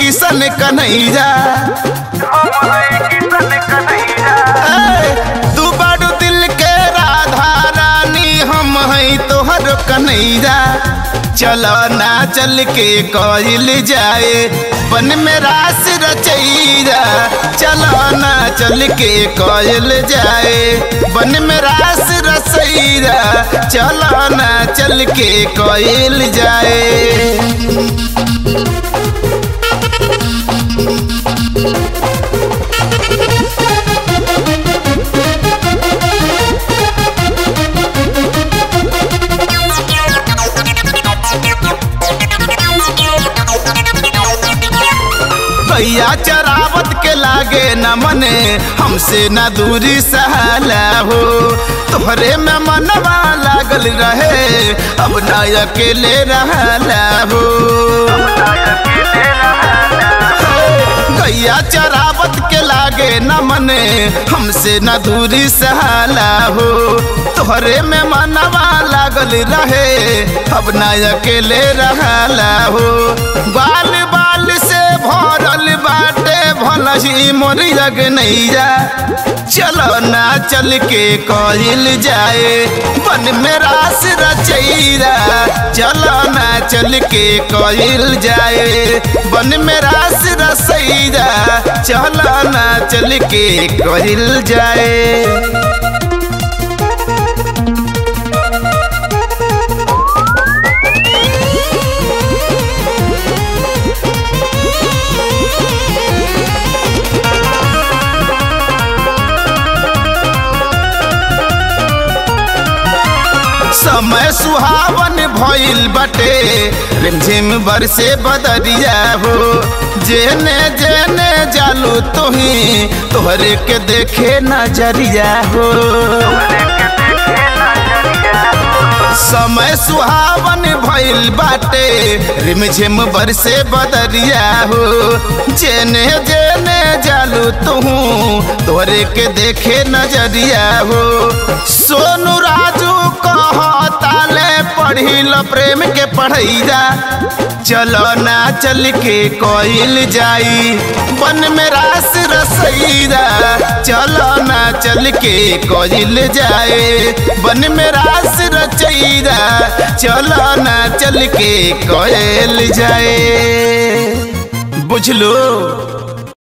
किसन कन्हैया ए, तू बड़ू दिल के राधा रानी हम हैं तोहर कन्हैया चलो ना चल के कोइल जाए बन में रास रचैया चलो ना चल के कोइल जाए बन में रास रसैया चलो ना चल के कोइल जाए भैया चरावत के लागे न मने हमसे न दूरी सहाला हो तोहरे में मनवा लागल रहे अब न अकेले रहला हो गैया चरावत के लागे न मने हमसे न दूरी सहाला हो तोहरे में मनवा लागल रहे अब न अकेले रहला हो बाल बाल से भरल बाटे भलही मोर जग नैया चलो ना चल के कहल जाए बन में रास रचैरा चलो ना चल के कहल जाए बन में रास रसैरा चलो ना चल के कहल जाए समय सुहावन भइल बटे रिमझिम बरसे बदरिया हो जेने जेने जालू तुही तोहरे के देखे नजरिया हो समय सुहावन भइल बाटे रिमझिम बरसे बदरिया हो जेने जेने जालू तुहू तोरे के देखे नजरिया हो सोनू राजू कहताले पढ़िल प्रेम के पढ़ैया चलो ना चल के कोइल जाई बन में रास रसैया चलो ना चल के कोइल जाए बन में रास रचैया चलो ना चल के कोयल जाए बुझलो